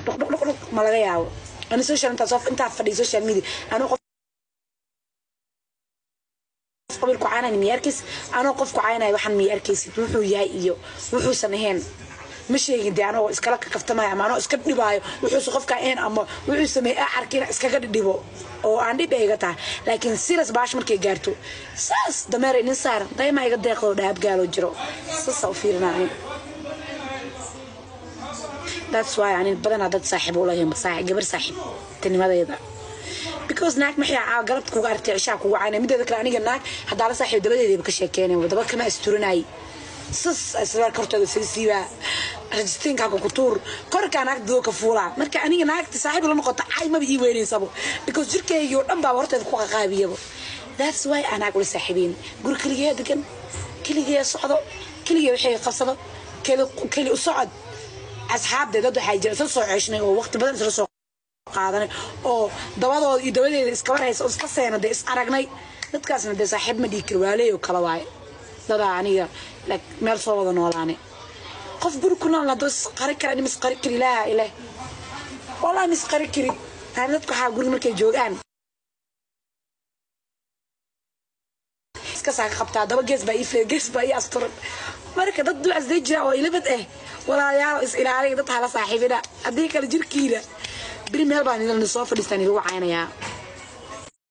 dhuqdhuqdhuq ma laga yaabo ani social intaa soo intaa fadhiya social media anuu qof qabiilku caynaya miya arkaysid anoo qofku caynaya waxaan miya arkaysid wuxuu yahay iyo wuxuusan ahayn ma sheegin dee anoo iskala kakaftamaya ama anoo iska dhibaayo wuxuusa qofka ahayn ama wuxuu sameeyey a arkina iskaga dhidhibo oo aan dhib iga tahay laakiin siras baash markay gaarto saas dameer inin saaran dayma iga deeqdo dhaab gaalo jiro sasa u fiirinaa that's why ani badanaa dad saaxiib u lahayn saaxiib gabar saaxiib tanimadeeda because naag maxay caa galabta kuga aragtay cishaa kuga caynay mideeda kale aniga naag haddaa la saaxiib dabadeedaba ka sheekeenay wadaba kama asturanay sas isla kortooda sigsiiba rajistiinkaaka ku tuur korkaa naagta dadoo ka fuulaa marka aniga naagta saaxiib la noqota cay maba ii weynaysabo because jirkaygii oo dhan baa horteeda ku qaqaabiyaba that's why aan naag ula saaxiibeyn guri keligee degan keligee socdo keligee waxay qabsado keli u socod asxaabdee dad waxaa jira isla soo ceeshnay oo waqti badan isla soo qaadanay oo dabadooda iyo dabadeeda iskaba haysa oo iska seena dee is aragnay dadkaasna dee saaxiib ma dhihi kari waaleey oo kala waaye dadaa aniga meel soo wada noolaane qof guri ku nool hadoo isqari kara nim isqari kari ilaaha ileh wallahi ma isqari kari yani dadku waxaa guriga markay joogaan iskasaa ka qabtaa daba gees baa ii flee gees baa ii asturan marka dad ducas day jira oo ilabad ah walaalayaal is ilaaliya dad hala saaxiibina haddii kale jirkiina beri meel baan idin soo fadhiistaan ilagu caynayaa